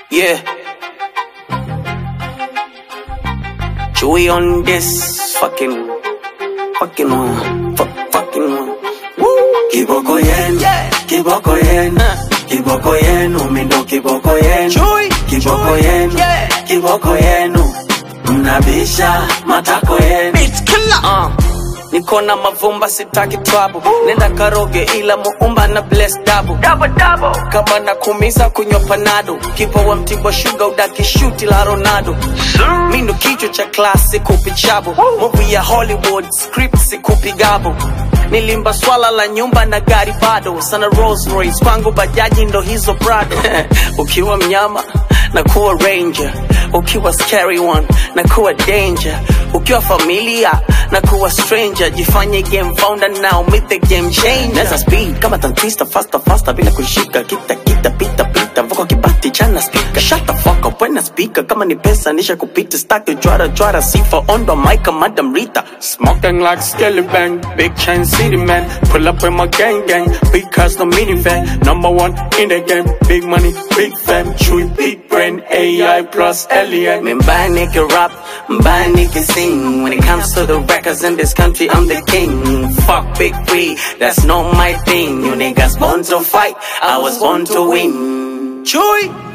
Yeah. Chewy on this fucking, fucking one, fu- fucking one. Woo! Kiboko yenu, kiboko yenu, kiboko yenu, mindo kiboko yenu, Chewy, kiboko yenu, yeah. kiboko yenu, mnabisha matako yenu. Beat killer. Uh. Niko na mavumba sitaki trouble Nenda karoge ila muumba na bless double double double Kama na kumiza kunywa panado Kipa wa mtibwa sugar udaki shuti la Ronaldo Mindo kichwa cha class sikupi chabo Movie ya Hollywood script sikupi gabo Nilimba swala la nyumba na gari bado Sana Rolls Royce kwangu bajaji ndo hizo Prado Ukiwa mnyama na kuwa ranger ukiwa scary one na kuwa danger ukiwa familia na kuwa stranger jifanye game founder now meet the game changer Neza speed kama tantista faster faster bila kushika kita kita pita pita vuko kibati chana speaker shut the fuck up when I speaker kama ni pesa nisha kupita stack jwara jwara sifa on the mic madam Rita Smoking like Skelly Bang, big chain city man. Pull up with my gang gang, big cars no minivan. Number one in the game, big money, big fam. Chewy, big brain, AI plus alien. Me buy nigga rap, buy nigga sing. When it comes to the records in this country, I'm the king. Fuck big three, that's not my thing. You niggas born to fight, I was born to win. Chewy.